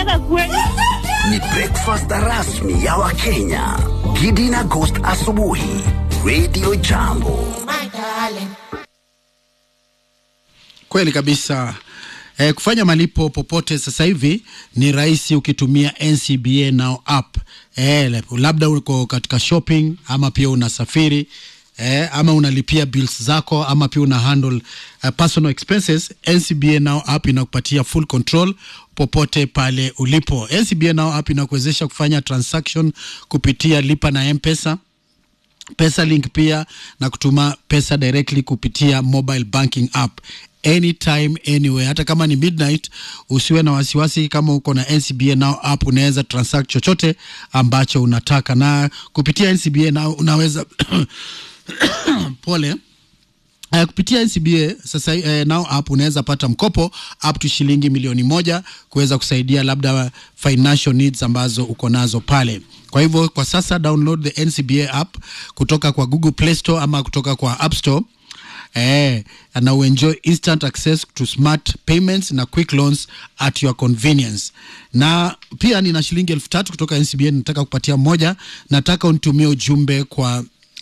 unataka kweli? Ni breakfast rasmi ya Wakenya. Gidi na Ghost asubuhi. Radio Jambo. Kweli kabisa. Eh, kufanya malipo popote sasa hivi ni rahisi ukitumia NCBA Now app. Eh, labda uko katika shopping ama pia unasafiri eh, ama unalipia bills zako ama pia una handle uh, personal expenses. NCBA Now app inakupatia full control popote pale ulipo. NCBA Now app inakuwezesha kufanya transaction kupitia lipa na M-Pesa pesa link pia na kutuma pesa directly kupitia mobile banking app anytime anywhere hata kama ni midnight usiwe na wasiwasi kama uko na ncba now app unaweza transact chochote ambacho unataka na kupitia ncba now unaweza pole Uh, kupitia NCBA sasa uh, now app unaweza pata mkopo up to shilingi milioni moja kuweza kusaidia labda financial needs ambazo uko nazo pale. Kwa hivyo kwa sasa download the NCBA app kutoka kwa Google Play Store ama kutoka kwa App Store. Eh, na uenjoy instant access to smart payments na quick loans at your convenience. Na pia nina shilingi elfu tatu kutoka NCBA nataka kupatia mmoja, nataka unitumie ujumbe kwa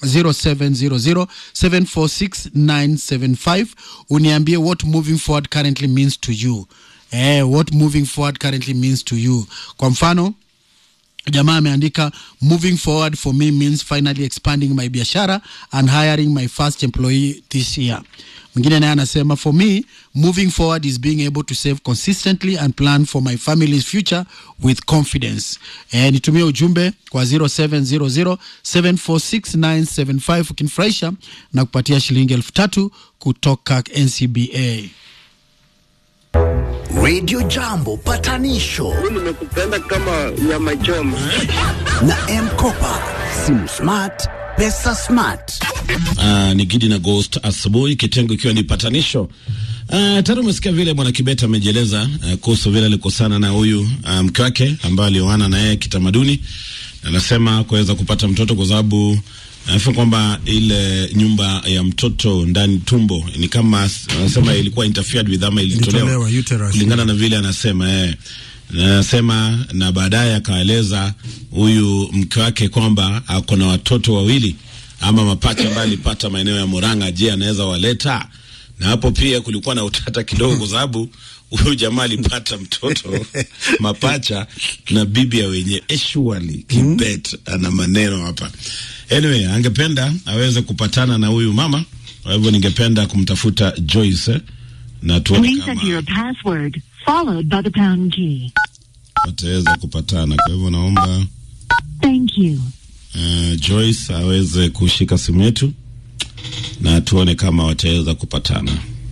0700746975 uniambie what moving forward currently means to you eh, what moving forward currently means to you kwa mfano jamaa ameandika moving forward for me means finally expanding my biashara and hiring my first employee this year mwingine naye anasema for me moving forward is being able to save consistently and plan for my family's future with confidence eh, nitumie ujumbe kwa 0700746975 ukinifurahisha na kupatia shilingi elfu tatu kutoka ncba Radio Jambo patanisho nimekupenda kama nyama choma. na M-Kopa. Simu smart, pesa smart. Uh, ni Gidi na Ghost asubuhi, kitengo ikiwa ni patanisho. Uh, tayari umesikia vile bwana Kibet amejieleza uh, kuhusu vile alikosana na huyu uh, mke wake ambaye alioana na yeye kitamaduni. Anasema kuweza kupata mtoto kwa sababu anasema kwamba ile nyumba ya mtoto ndani tumbo ni kama anasema ilikuwa interfered with ama ilitolewa Ilitolewa, uterus. kulingana na vile anasema eh anasema na baadaye akaeleza huyu mke wake kwamba ako na watoto wawili ama mapacha ambaye alipata maeneo ya Murang'a. Je, anaweza waleta? Na hapo pia kulikuwa na utata kidogo, kwa sababu huyu jamaa alipata mtoto mapacha na bibi ya wenye Eshwali Kibet ana maneno hapa. Anyway, angependa aweze kupatana na huyu mama, kwa hivyo ningependa kumtafuta Joyce eh, na tuone Please kama enter your password, followed by the pound key. wataweza kupatana. Kwa hivyo naomba Thank you. uh, Joyce aweze kushika simu yetu na tuone kama wataweza kupatana.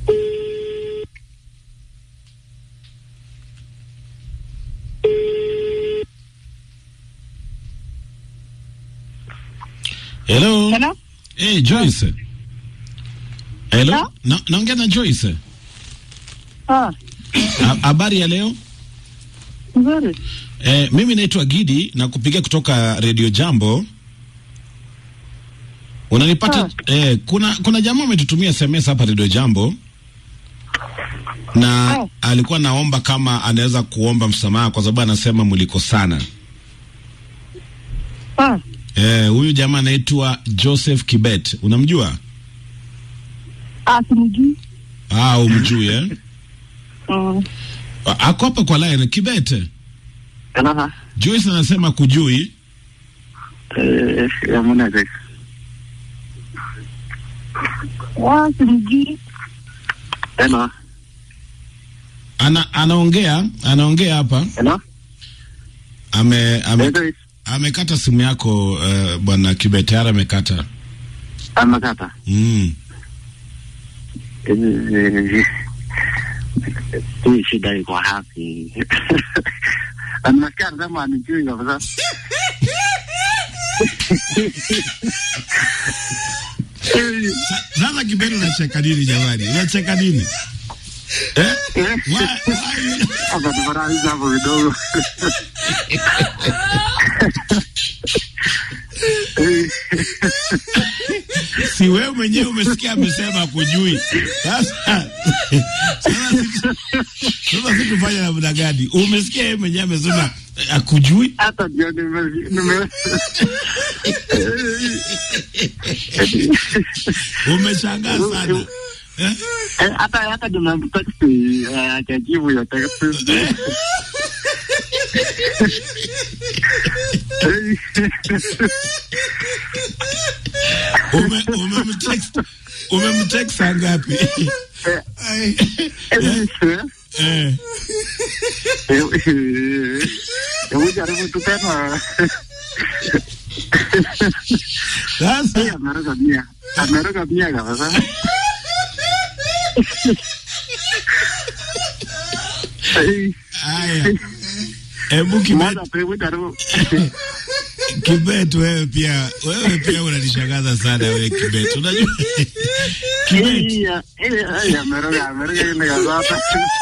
Hello. Hello? Hey, Joyce. Hello. Hello? Na, naongea na Joyce. Ah, Ha- Habari ya leo? nzuri. Eh, mimi naitwa Gidi na kupigia kutoka Radio Jambo. Unanipata? Eh, kuna kuna jamaa ametutumia SMS hapa Radio Jambo na Oh. alikuwa naomba kama anaweza kuomba msamaha kwa sababu anasema mlikosana. Ah, Eh, huyu jamaa anaitwa Joseph Kibet. Unamjua? ah, simjui. Ah, umjui eh? Mm. A- Ako hapa kwa line Kibet. Kana Joyce anasema kujui. eh ya mwana zake. Wa, simjui. Kana Ana, anaongea, anaongea hapa. kana Ame, ame, ndio amekata simu yako uh, bwana Kibet tayari amekata. amakata. Mm. Eh hii shida iko hapi. Anasikia kama anijui kabisa. Sa- Sasa Kibet unacheka nini jamani? Unacheka nini? Eh? Why, why? Hapa tufaralisha hapo kidogo. Si wewe mwenyewe umesikia amesema kujui. Sasa sasa Sasa si tufanye namna gani? Umesikia yeye mwenyewe amesema eh, akujui. hata ndio nime nime Umeshangaa sana. Eh? Eh, hata hata nimemtext eh, akajibu ya text Ume umemtext umemtext saa ngapi? Ai. Eh. Hebu jaribu tu tena. Sasa Eh, ameruka mia. Ameruka mia kabisa. Eh, haya. Hebu Kibet, moja tu, hebu jaribu. Kibet wewe pia wewe pia unanishangaza sana wewe Kibet. Unajua Kibet Eh, ya- eh, eh, ameruka, ameruka ile kabisa.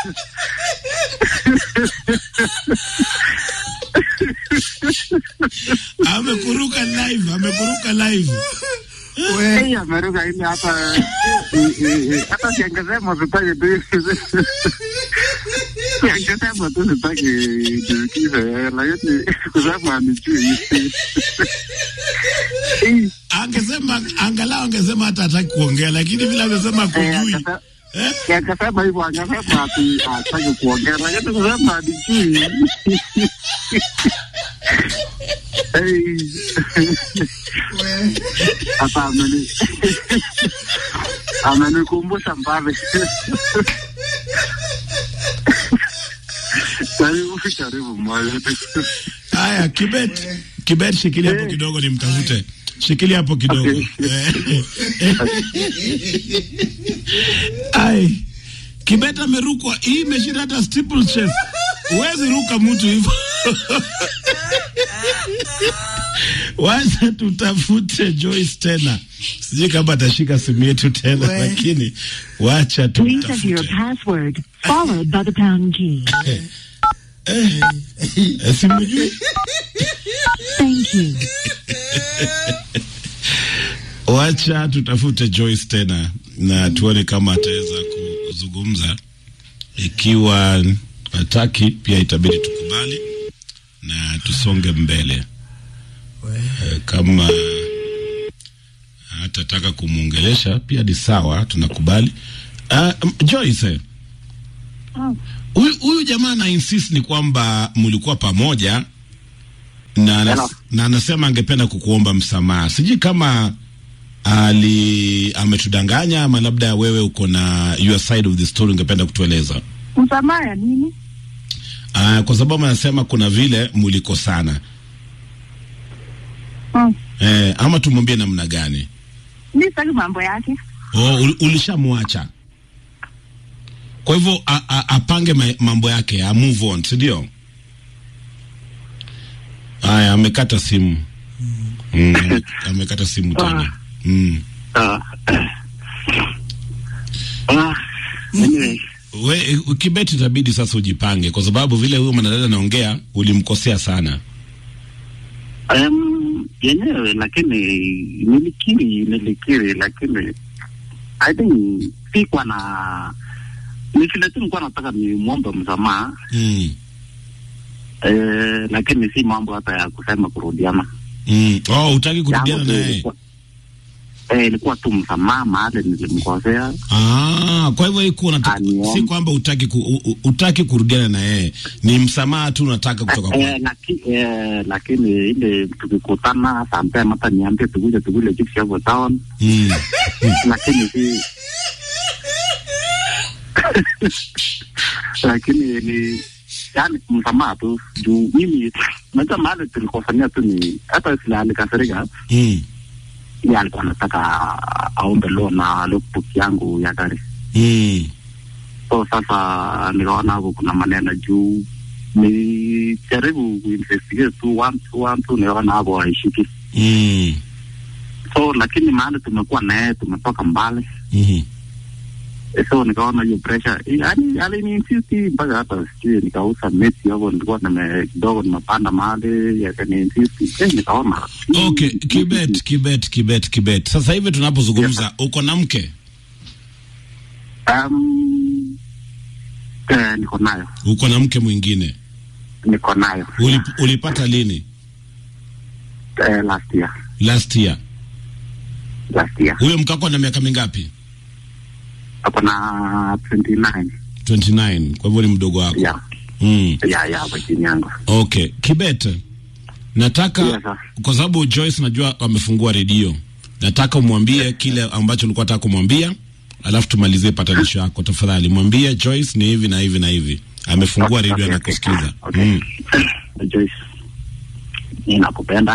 amekuruka live, amekuruka live. Eh, ameruka ile hata eh, eh, eh, hata siangesema sitaki tu. Siangesema tu sitaki niukize, lakini kusema nijui. Eh, Angesema angalau angesema hata hataki kuongea, lakini vile amesema eh, kujui. akasa- Eh? akasema hivyo, akasema ati hataki kuongea, lakini kusema nijui. Eh, hata ameni amenikumbusha mbali. Karibu karibu moja tu. Haya, Kibet, Kibet, shikilia hapo kidogo nimtafute. Shikilia hapo kidogo. Okay. Eh. Ai. Kibet amerukwa. Hii imeshinda hata steeplechase. Huwezi ruka mtu hivyo. Wacha tutafute Joyce tena. Sijui kama atashika simu yetu tena, lakini wacha Please enter your tumtafute. password, followed by the pound key. Eh, eh, simujui. Thank you. Wacha tutafute Joyce tena na tuone kama ataweza kuzungumza. Ikiwa hataki, pia itabidi tukubali na tusonge mbele. Eh, Kama hatataka kumwongelesha pia ni sawa, tunakubali. Uh, Joyce, Ah. huyu huyu jamaa na insist ni kwamba mlikuwa pamoja na, anas, Hello. na anasema angependa kukuomba msamaha. Sijui kama ali ametudanganya ama labda wewe uko na your side of the story ungependa kutueleza. Msamaha ya nini? Uh, kwa sababu anasema kuna vile mlikosana. Mm. Eh, ama tumwambie namna gani? Mi sitaki mambo yake. Oh, ul, ulishamwacha. Kwa hivyo a- a- apange ma, mambo yake, a move on, si ndio? Haya, amekata simu. Mm, ame- amekata simu tena. Mm. Ah. Ah. Anyway. We, Kibeti itabidi sasa ujipange kwa sababu vile huyo mwanadada anaongea ulimkosea sana. Um, yenyewe lakini nilikiri nilikiri lakini I think sikuwa na ni vile tu nilikuwa nataka nimwombe msamaha Mm. eh, lakini si mambo hata ya kusema kurudiana Mm. Oh, utaki kurudiana Yangu tu naye? ilikuwa- eh, ilikuwa tu msamaha mahali nilimkosea Ah, kwa hivyo iko unataka Aniombe. si kwamba utaki ku, u, u- utaki kurudiana na yeye. Ni msamaha tu unataka kutoka kwa. eh, laki, eh, lakini ile tukikutana sometime hata niambie tukuje tukule chips hapo town Mm. lakini si lakini ni yani msamaha tu juu mimi najua mahali tulikosania tu ni hata sila alikasirika Mm. ye alikuwa anataka aombe loan na logbook yangu ya gari Mm. so sasa nikaona hapo kuna maneno juu nijaribu kuinvestigate tu one two one two nikaona hapo haishiki Mm. so lakini mahali tumekuwa naye tumetoka mbali Mhm. so nikaona hiyo pressure yani aliniinsisti mpaka hata sijui nikauza meti hapo nilikuwa nime kidogo nimepanda mahali yakaniinsisti eh, nikaona Okay, Kibet, Kibet, Kibet, Kibet. Sasa hivi tunapozungumza uko na mke? um, Eh, niko nayo, Uko na mke mwingine? niko nayo Uli, ulipata lini? eh, last year, Last year. last year Huyo mkako na miaka mingapi? ako na 29 29. Kwa hivyo ni mdogo wako. yeah, Mm. yeah, yeah, kwa chini yangu Okay, Kibet, nataka Yes, sir. kwa sababu Joyce najua amefungua redio, nataka umwambie kile ambacho ulikuwa nataka kumwambia, alafu tumalizie patanisho yako. Tafadhali mwambie Joyce ni hivi na hivi na hivi. Amefungua Okay, redio okay, anakusikiza. okay. Mm. Joyce, mi nakupenda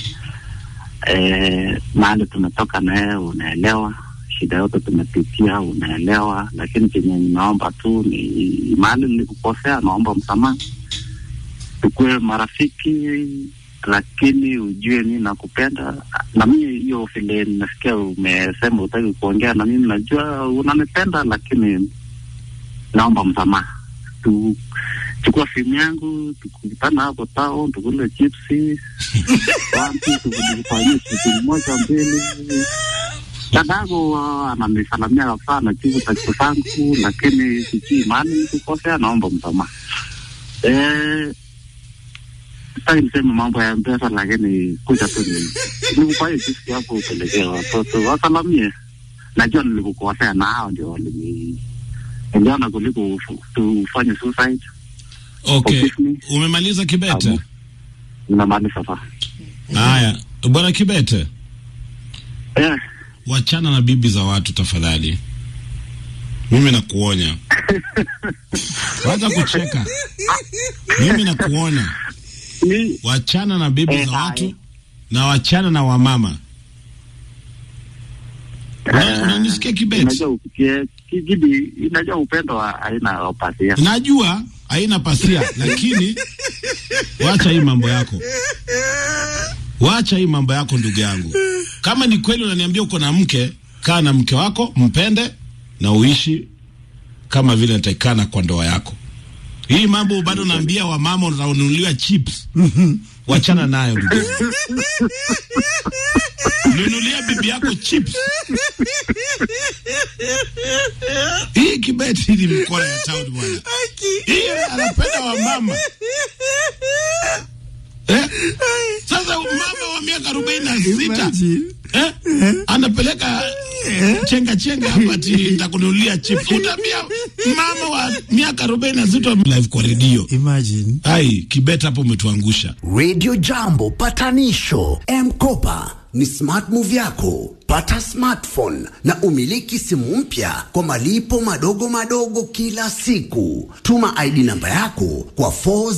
eh, mahali tumetoka na wewe unaelewa, shida yote tumepitia unaelewa, lakini chenye ninaomba tu ni mahali nilikukosea, naomba msamaha, tukuwe marafiki, lakini ujue mi nakupenda na mimi. Hiyo vile nasikia umesema utaki kuongea na mimi, najua unanipenda, lakini naomba msamaha tu chukua simu yangu tukutana hapo town tukule chipsi wantu tukufanyia shughuli moja mbili dadangu uh, ananisalamia sana chivu tatizo zangu lakini sijui maani nikukosea naomba msamaha eh, sitaki niseme mambo ya mpesa lakini kuja tu ni- nikupaie chipsi hapo upelekee watoto wasalamie najua nilikukosea na hao ndio walini niliona kuliko ufu- tufanye suicide Okay, Forgive me. umemaliza Kibet? Amu. Ninamaanisha sasa. Haya, bwana Kibet, Eh, wachana na bibi za watu tafadhali. Mimi nakuonya, wacha kucheka. Mimi nakuonya, ni wachana na bibi Eh, za watu hai. na wachana na wamama. Una- Unanisikia Kibet? unajua upitie kijidi, inajua upendo wa aina opasia. Najua haina pasia, lakini wacha hii mambo yako, wacha hii mambo yako ndugu yangu. Kama ni kweli unaniambia uko na mke, kaa na mke wako, mpende na uishi kama vile natakikana kwa ndoa yako. Hii mambo bado naambia wamama unanunuliwa chips, wachana nayo ndugu yangu. Nunulia bibi yako chips. Hii kibeti ni mkoa ya town bwana. Hii anapenda wamama. Eh? Sasa mama wa miaka arobaini na sita eh? anapeleka chenga chenga hapa ati nitakununulia chips. Utaambia mama wa miaka arobaini na sita live kwa redio. Imagine. Ai, kibeta hapo umetuangusha. Radio Jambo patanisho M-Kopa ni smart move yako. Pata smartphone na umiliki simu mpya kwa malipo madogo madogo kila siku. Tuma ID namba yako kwa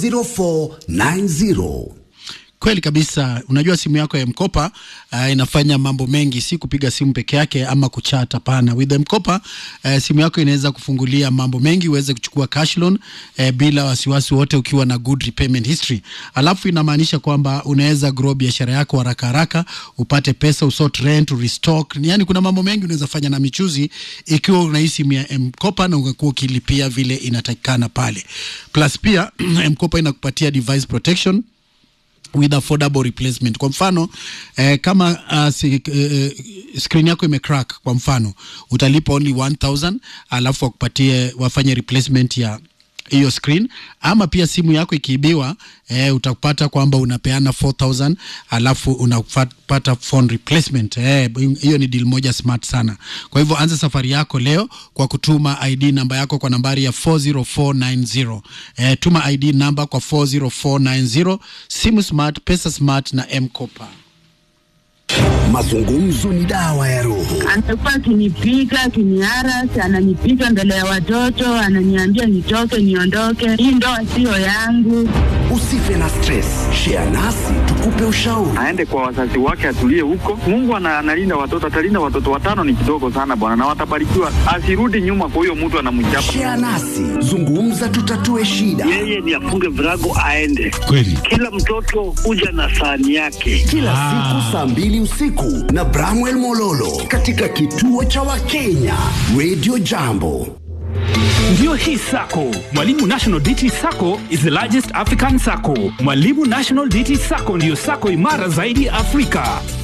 40490. Kweli kabisa. Unajua simu yako ya mkopa uh, inafanya mambo mengi, si kupiga simu peke yake ama kuchat. Hapana, with mkopa uh, simu yako inaweza kufungulia mambo mengi, uweze kuchukua cash loan uh, bila wasiwasi wote, ukiwa na good repayment history. Alafu inamaanisha kwamba unaweza grow biashara yako haraka haraka, upate pesa, usort rent, restock. Yani kuna mambo mengi unaweza fanya na michuzi ikiwa una hii simu ya mkopa na ungekuwa ukilipia vile inatakikana pale. Plus pia mkopa inakupatia device protection with affordable replacement. Kwa mfano eh, kama uh, si, eh, screen yako imecrack kwa mfano, utalipa only 1000 alafu wakupatie wafanye replacement ya hiyo screen, ama pia simu yako ikiibiwa eh, utapata kwamba unapeana 4000 alafu unapata phone replacement. Eh, hiyo ni deal moja smart sana. Kwa hivyo anza safari yako leo kwa kutuma ID namba yako kwa nambari ya 40490. Eh, tuma ID namba kwa 40490. Simu smart, pesa smart na M-Kopa. Mazungumzo ni dawa ya roho. Amekuwa akinipiga akiniarasi, ananipiga mbele ya watoto, ananiambia nitoke, niondoke, hii ndoa siyo yangu. Usife na stress. Share nasi tukupe ushauri. aende kwa wazazi wake atulie huko. Mungu ana- analinda watoto, atalinda watoto watano, ni kidogo sana bwana, na watabarikiwa. Asirudi nyuma kwa huyo mtu anamchapa. Share nasi. Zungumza tutatue shida. yeye ni afunge virago aende. Kweli. Kila mtoto huja na sahani yake. Kila siku saa mbili usiku na Bramwell Mololo katika kituo cha Wakenya Radio Jambo. Ndiyo hii sako Mwalimu National DT Sacco is the largest African sacco. Mwalimu National DT Sacco ndiyo sako imara zaidi Afrika.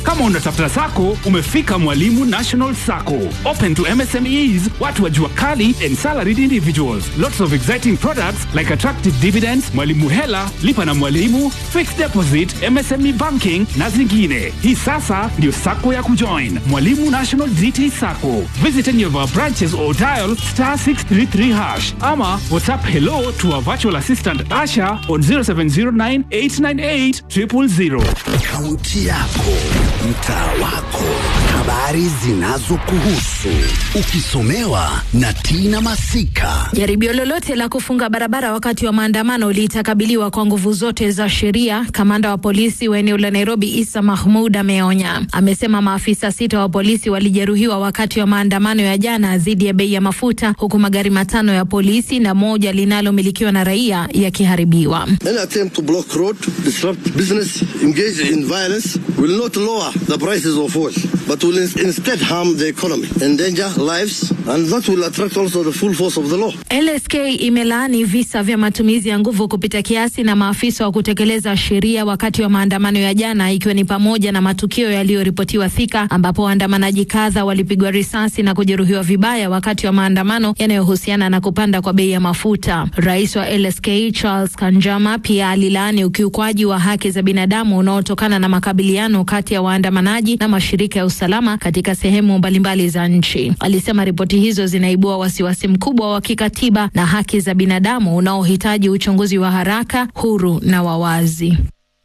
Kama unatafuta sako, umefika Mwalimu National Sacco. Open to MSMEs, watu wa jua kali and salaried individuals. Lots of exciting products like attractive dividends, Mwalimu Hela, lipa na Mwalimu, fixed deposit, MSME banking na zingine. Hii sasa ndio sako ya kujoin. Mwalimu National GT Sacco. Visit any of our branches or dial star 633 hash ama WhatsApp hello to our virtual assistant Asha on 0709 898 000. Kaunti yako, mtaa wako, habari zinazokuhusu, ukisomewa na Tina Masika. Jaribio lolote la kufunga barabara wakati wa maandamano litakabiliwa kwa nguvu zote za sheria. Kamanda wa polisi wa eneo la Nairobi Isa Mahmud ameonya. Amesema maafisa sita wa polisi walijeruhiwa wakati wa maandamano ya jana dhidi ya bei ya mafuta, huku magari matano ya polisi na moja linalomilikiwa na raia yakiharibiwa. Any attempt to block road, disrupt business, engage in violence will not lower the prices of oil, but will ins- instead harm the economy, endanger lives, and that will attract also the full force of the law. LSK imelaani visa vya matumizi ya nguvu kupita kiasi na maafisa wa kutekeleza sheria wakati wa maandamano ya jana, ikiwa ni pamoja na matukio yaliyoripotiwa Thika ambapo waandamanaji kadha walipigwa risasi na kujeruhiwa vibaya wakati wa maandamano yanayohusiana na kupanda kwa bei ya mafuta. Rais wa LSK Charles Kanjama pia alilaani ukiukwaji wa haki za binadamu unaotokana na makabiliano kati ya waandamanaji na mashirika ya usalama katika sehemu mbalimbali za nchi. Alisema ripoti hizo zinaibua wasiwasi mkubwa wa kikatiba na haki za binadamu unaohitaji uchunguzi wa haraka, huru na wa wazi.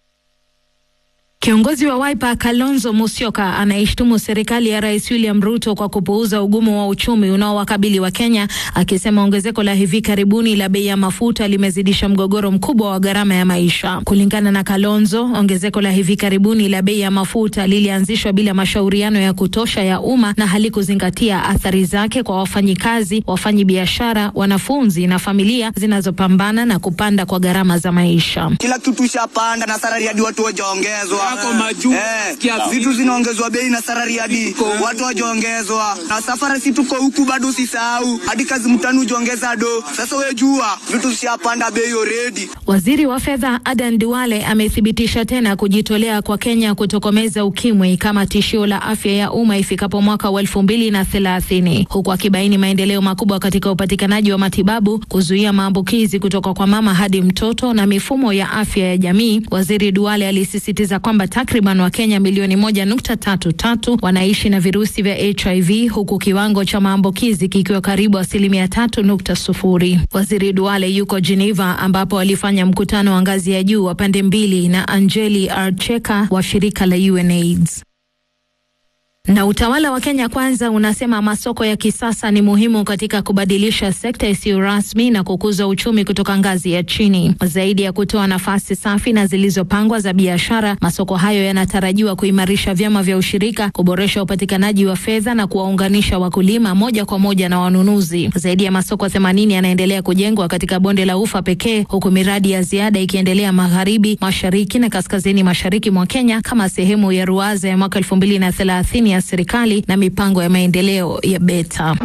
Kiongozi wa Wiper Kalonzo Musyoka anaishtumu serikali ya Rais William Ruto kwa kupuuza ugumu wa uchumi unaowakabili wa Kenya, akisema ongezeko la hivi karibuni la bei ya mafuta limezidisha mgogoro mkubwa wa gharama ya maisha. Kulingana na Kalonzo, ongezeko la hivi karibuni la bei ya mafuta lilianzishwa bila mashauriano ya kutosha ya umma na halikuzingatia athari zake kwa wafanyikazi, wafanyabiashara, wanafunzi na familia zinazopambana na kupanda kwa gharama za maisha. kila kitu ishapanda na sarari hadi watu wajaongezwa eh, vitu zinaongezwa bei na sarari hadi watu wajaongezwa na safari si tuko huku bado usisahau hadi kazi mtani ujaongeza do sasa we jua vitu zishapanda bei already Waziri wa fedha Adan Duale amethibitisha tena kujitolea kwa Kenya kutokomeza ukimwi kama tishio la afya ya umma ifikapo mwaka wa elfu mbili na thelathini huku akibaini maendeleo makubwa katika upatikanaji wa matibabu, kuzuia maambukizi kutoka kwa mama hadi mtoto na mifumo ya afya ya jamii. Waziri Duale alisisitiza kwamba takriban Wakenya milioni moja nukta tatu tatu wanaishi na virusi vya HIV huku kiwango cha maambukizi kikiwa karibu asilimia tatu nukta sufuri. Waziri Duale yuko Geneva ambapo alifanya mkutano wa ngazi ya juu wa pande mbili na Angeli Archeka wa shirika la UNAIDS. Na utawala wa Kenya Kwanza unasema masoko ya kisasa ni muhimu katika kubadilisha sekta isiyo rasmi na kukuza uchumi kutoka ngazi ya chini. Zaidi ya kutoa nafasi safi na zilizopangwa za biashara, masoko hayo yanatarajiwa kuimarisha vyama vya ushirika, kuboresha upatikanaji wa fedha na kuwaunganisha wakulima moja kwa moja na wanunuzi. Zaidi ya masoko 80 yanaendelea kujengwa katika bonde la Ufa pekee, huku miradi ya ziada ikiendelea magharibi, mashariki na kaskazini mashariki mwa Kenya kama sehemu ya ruwaza ya mwaka 2030 ya serikali na mipango ya maendeleo ya BETA.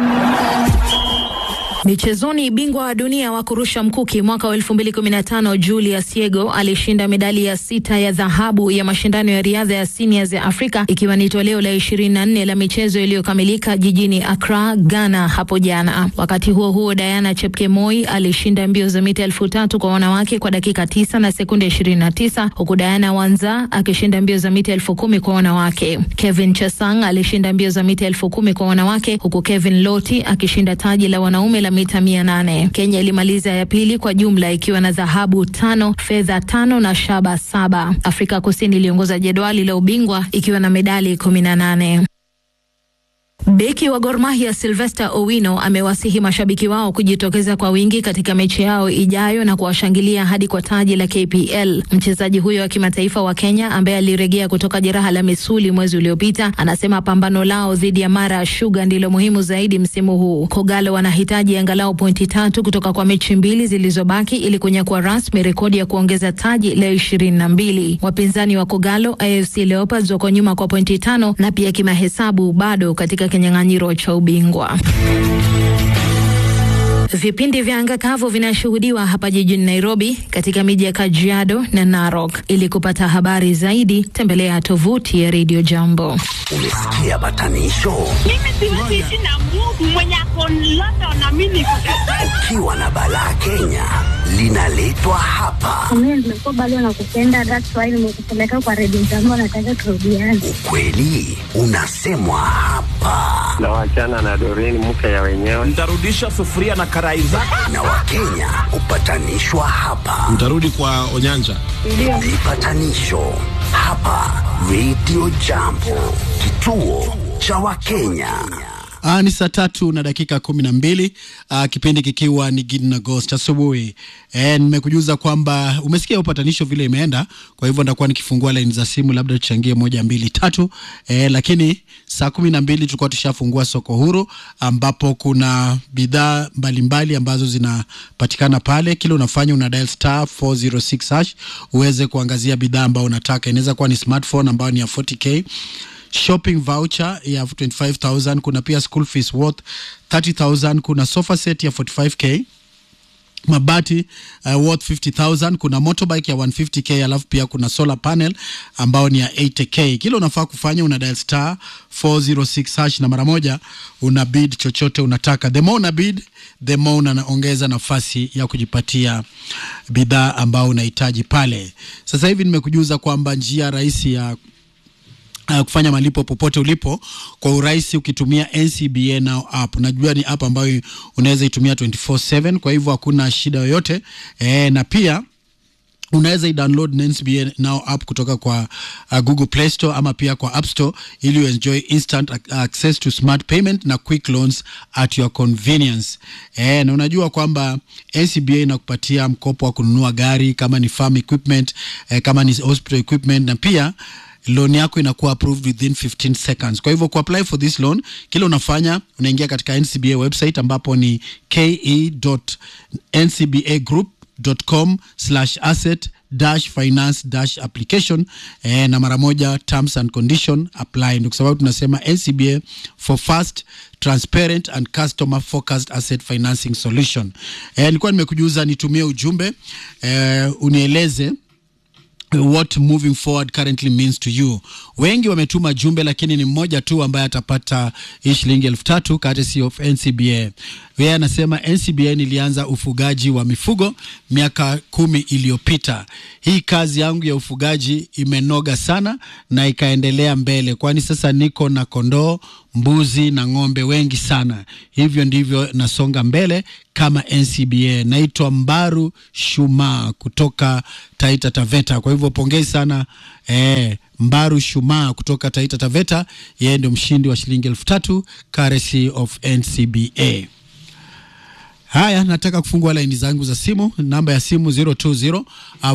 Michezoni, bingwa wa dunia wa kurusha mkuki mwaka wa 2015 Julius Yego alishinda medali ya sita ya dhahabu ya mashindano ya riadha ya seniors ya Afrika ikiwa ni toleo la 24 la michezo iliyokamilika jijini Accra, Ghana hapo jana. Wakati huo huo, Diana Chepkemoi alishinda mbio za mita elfu tatu kwa wanawake kwa dakika tisa na sekunde 29 huku Diana Wanza akishinda mbio za mita elfu kumi kwa wanawake. Kevin Chesang alishinda mbio za mita elfu kumi kwa wanawake huku Kevin Loti akishinda taji la wanaume la mita mia nane. Kenya ilimaliza ya pili kwa jumla ikiwa na dhahabu tano, fedha tano na shaba saba. Afrika Kusini iliongoza jedwali la ubingwa ikiwa na medali kumi na nane. Beki wa Gor Mahia Sylvester Owino amewasihi mashabiki wao kujitokeza kwa wingi katika mechi yao ijayo na kuwashangilia hadi kwa taji la KPL. Mchezaji huyo wa kimataifa wa Kenya ambaye alirejea kutoka jeraha la misuli mwezi uliopita anasema pambano lao dhidi ya Mara Sugar ndilo muhimu zaidi msimu huu. Kogalo wanahitaji angalau pointi tatu kutoka kwa mechi mbili zilizobaki ili kunyakua rasmi rekodi ya kuongeza taji la ishirini na mbili. Wapinzani wa Kogalo AFC Leopards wako nyuma kwa pointi tano na pia kimahesabu bado katika kinyang'anyiro cha ubingwa. Vipindi vya anga kavu vinashuhudiwa hapa jijini Nairobi, katika miji ya Kajiado na Narok. Ili kupata habari zaidi, tembelea tovuti ya Radio Jambo. Umesikia patanisho? Mimi siwezi ishi na Mungu mwenye ako London na mimi niko Kajiado. Ukiwa na balaa Kenya linaletwa hapa. Mimi nimekuwa bado nakupenda, that's why nimekupeleka kwa redio jambo, nataka turudiane. Ukweli unasemwa hapa, na wachana na Doreen mke ya wenyewe. Nitarudisha sufuria na karai zako. na Wakenya hupatanishwa hapa. Mtarudi kwa Onyanja. Vipatanisho hapa Radio Jambo, kituo cha Wakenya. Aa, ni saa tatu na dakika kumi na mbili aa, kipindi kikiwa ni Gideon Agost asubuhi. E, nimekujuza kwamba umesikia upatanisho vile imeenda, kwa hivyo nitakuwa nikifungua laini za simu, labda tuchangie moja mbili tatu. E, lakini saa kumi na mbili tulikuwa tushafungua soko huru ambapo kuna bidhaa mbalimbali ambazo zinapatikana pale. Kile unafanya una dial star 406 hash uweze kuangazia bidhaa ambayo unataka. Inaweza kuwa ni smartphone ambayo ni ya 40k shopping voucher ya 25000 kuna pia school fees worth 30000 kuna sofa set ya 45k mabati uh, worth 50000 kuna motorbike ya 150k alafu pia kuna solar panel ambao ni ya 80k kile unafaa kufanya una dial star 406 hash na mara moja una bid chochote unataka the more una bid the more unaongeza nafasi ya kujipatia bidhaa ambao unahitaji pale sasa hivi nimekujuza kwamba njia rahisi ya uh, kufanya malipo popote ulipo kwa urahisi ukitumia NCBA Now app. Najua ni app ambayo unaweza itumia 24/7 kwa hivyo hakuna shida yoyote e, na pia unaweza i-download NCBA Now app kutoka kwa uh, Google Play Store ama pia kwa App Store ili uenjoy instant ac- access to smart payment na quick loans at your convenience. Eh, na unajua kwamba NCBA inakupatia mkopo wa kununua gari kama ni farm equipment, eh, kama ni hospital equipment na pia loan yako inakuwa approved within 15 seconds. Kwa hivyo kuapply for this loan, kile unafanya unaingia katika NCBA website ambapo ni ke.ncbagroup.com slash asset dash finance dash application eh, na mara moja terms and condition apply. Ndio kwa sababu tunasema NCBA for fast transparent and customer focused asset financing solution. Eh, nilikuwa nimekujuza nitumie ujumbe eh, unieleze what moving forward currently means to you. Wengi wametuma jumbe, lakini ni mmoja tu ambaye atapata hii shilingi elfu tatu courtesy of NCBA. Yeye anasema NCBA nilianza ufugaji wa mifugo miaka kumi iliyopita. Hii kazi yangu ya ufugaji imenoga sana na ikaendelea mbele, kwani sasa niko na kondoo, mbuzi na ng'ombe wengi sana. Hivyo ndivyo nasonga mbele kama NCBA. Naitwa Mbaru Shuma kutoka Taita Taveta. Kwa hivyo pongezi sana eh, Mbaru Shuma kutoka Taita Taveta, yeye ndio mshindi wa shilingi elfu tatu courtesy of NCBA. Haya, nataka kufungua laini zangu za simu, namba ya simu 020 uh,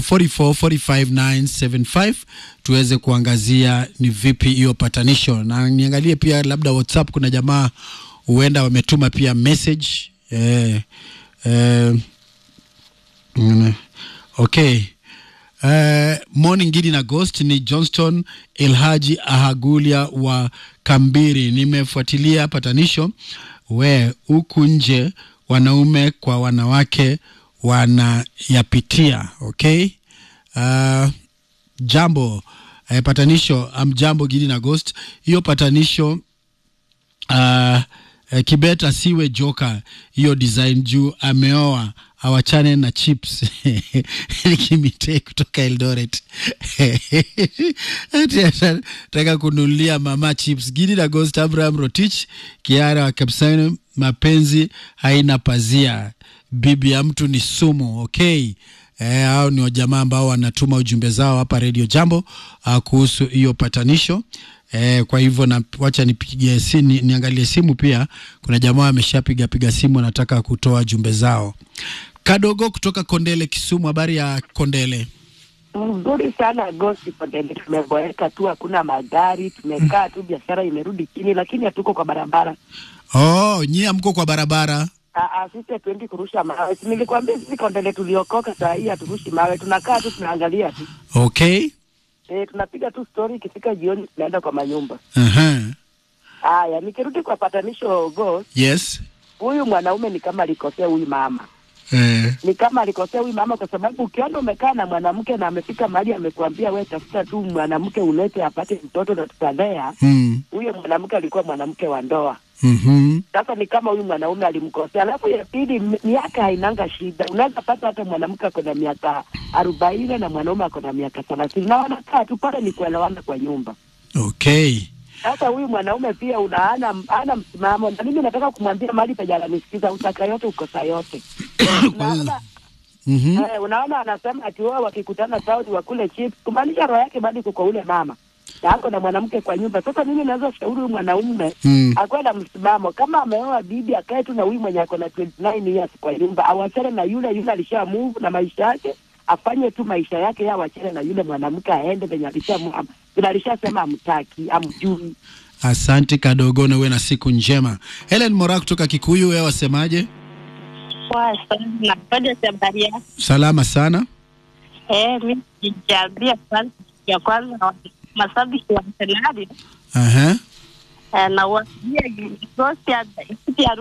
4445975 tuweze kuangazia ni vipi hiyo patanisho, na niangalie pia labda WhatsApp, kuna jamaa huenda wametuma pia message eh, eh, mm, okay Uh, morning Gidi na Ghost ni Johnston Elhaji Ahagulia wa Kambiri. Nimefuatilia patanisho we huku nje wanaume kwa wanawake wanayapitia. Okay, uh, jambo uh, patanisho amjambo Gidi na Ghost, hiyo patanisho uh, uh, Kibet asiwe joka hiyo design juu ameoa awachane na chips nikimite kutoka Eldoret Ati anataka kununulia mama chips. Gidi na Ghost Abraham Rotich Kiara wa Kapsani, mapenzi haina pazia, bibi ya mtu ni sumu. Okay. Eh, hao ni wajamaa ambao wanatuma ujumbe zao hapa Radio Jambo uh, kuhusu hiyo patanisho. Eh, kwa hivyo na wacha nipigie si, ni, niangalie simu pia. Kuna jamaa ameshapiga piga simu anataka kutoa jumbe zao. Kadogo kutoka Kondele Kisumu, habari ya Kondele? Mzuri sana Gosi Kondele, tumeboeka tu, hakuna magari, tumekaa tu, biashara imerudi chini, lakini hatuko kwa barabara. Oh, nyie amko kwa barabara? Aa, sisi hatuendi kurusha mawe. Si Nilikwambia sisi Kondele tuliokoka, saa hii haturushi mawe, tunakaa tu, tunaangalia tu. Okay. E, tunapiga tu story, ikifika jioni tunaenda kwa manyumba. Uh-huh. Haya, nikirudi kwa patanisho Ghost, Yes. huyu mwanaume ni kama alikosea huyu mama eh, ni kama alikosea huyu mama, kwa sababu ukiona umekaa na mwanamke na amefika mahali amekuambia we tafuta tu mwanamke ulete apate mtoto na tutalea, mm, huyo mwanamke alikuwa mwanamke wa ndoa. mhm, Sasa ni kama huyu mwanaume alimkosea. Alafu ya pili, m- miaka hainanga shida. Unaweza pata hata mwanamke ako na miaka arobaini na mwanaume ako na miaka thelathini na wanakaa tu pale, ni kuelewana kwa nyumba. okay. Sasa huyu mwanaume pia una ana, ana msimamo, na mimi nataka kumwambia mahali penye ananisikiza, utaka yote ukosa yote. Unaona, Mhm. eh, unaona anasema ati wao wakikutana Saudi wakule chips, kumaanisha roho yake bado kuko ule mama na ako na mwanamke kwa nyumba. Sasa mimi naweza shauri huyu mwanaume Mm. akuwe na msimamo, kama ameoa bibi akae tu na huyu mwenye ako na 29 years kwa nyumba, awachane na yule yule alisha move na maisha yake, afanye tu maisha yake, yeye awachane na yule mwanamke aende penye alisha mu- vile alishasema amtaki, amjui. Asante kadogo, na uwe na siku njema. Helen Mora kutoka Kikuyu, wewe wasemaje? Poa sana. Bado habari yako? Salama sana. Eh, mimi nijaambia kwanza ya kwanza na mashabiki wa Arsenal Aha. eh, na waambia gosi ya